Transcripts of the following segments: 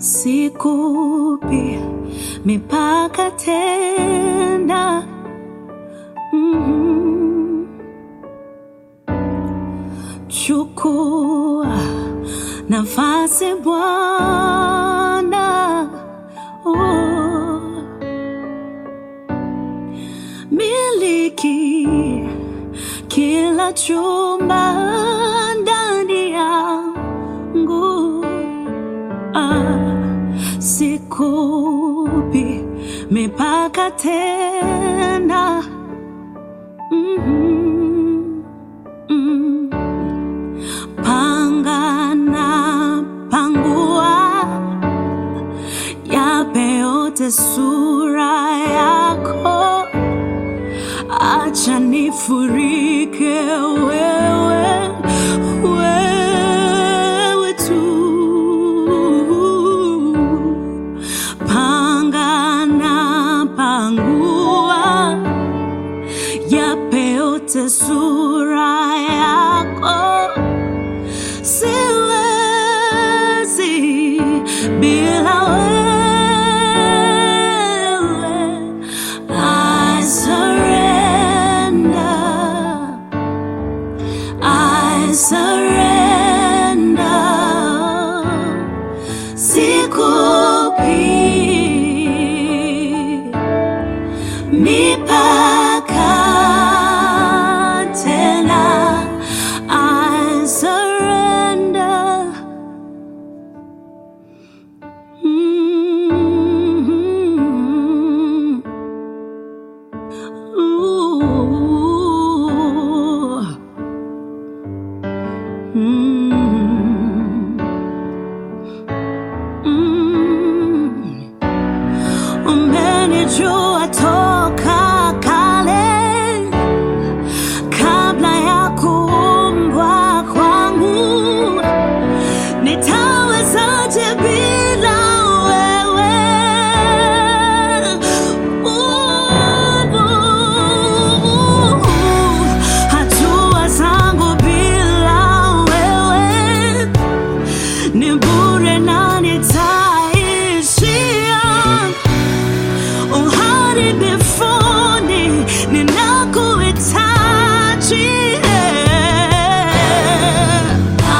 sikupi mipaka tena. Mhm. Chukua nafasi Bwana, oh. miliki kila chumba ndani yangu, ah, sikupi mipaka tena. Mhm, mm. Panga na pangua, yape yote sura yako, acha nifurike wewe, wewe tu. Panga na pangua, yape yote sura yako siwezi bila wewe. I surrender, I surrender, sikupi mipaka tena. I surrender. Mm. Ooh. Mm. Mm. Umenijua toka kale kabla ya kuumbwa kwangu, nitawezaje bila wewe? Uh, hatua zangu bila wewe ni bure na nitaishia uharibifuni ninakuhitaji I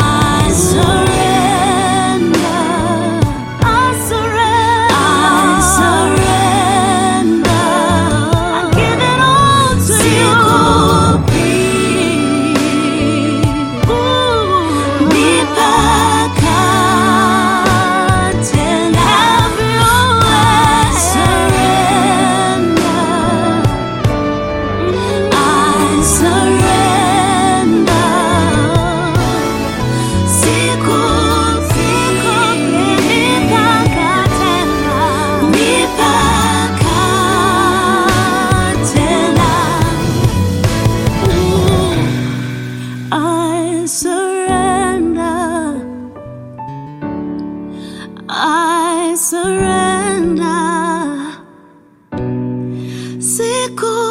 surrender, I surrender, I give it all to you. Mipaka tena. Have your way. Surrender. I surrender. Sikupi mipaka tena. Mipaka tena. I surrender. I surrender. Siku